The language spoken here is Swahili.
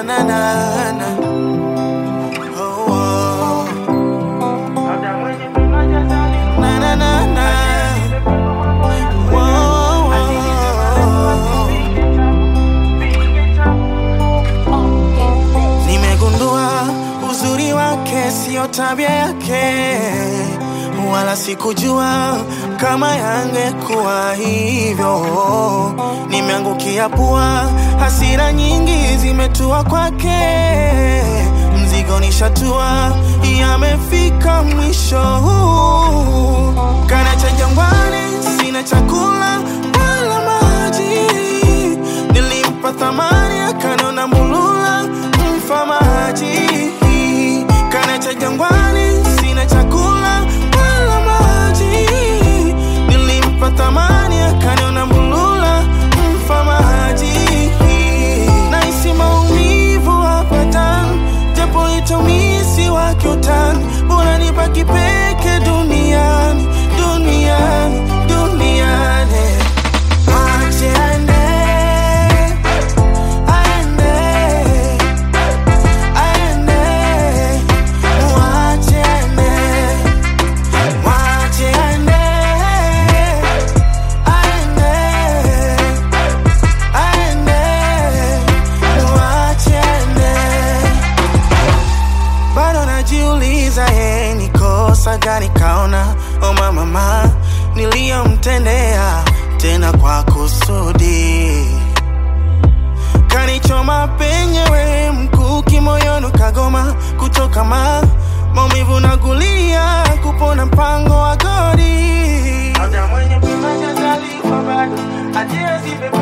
na na na. Oh, oh. Na na na na. Oh, oh, oh. Nimegundua uzuri wake sio tabia yake, wala sikujua kama yangekuwa hivyo. Nimeangukia pua, hasira nyingi zimetua kwake, mzigo nishatua, yamefika mwisho. Kana cha jangwani, sina chakula wala maji, nilimpa thamani akanona mulula mfa maji. Kana cha jangwani, sina chakula wala maji, nilimpa thamani akaniona mulula mfa maji. Nahisi maumivu hapa ndani, japo itumisi wake utani, bora nibaki peke duniani, duniani, duniani. Ache aende, aende, aende, mwache aende, mwache aende, aende, aende, mwache aende. Bado najiuliza ye ni kosa gani kaona o mama niliyomtendea tena kwa kusudi kanichoma penyewe mkuki moyoni kagoma kutoka ma maumivu na gulia kupona mpango wa godi Labda mwenye pima jazalifa bado hajiwezi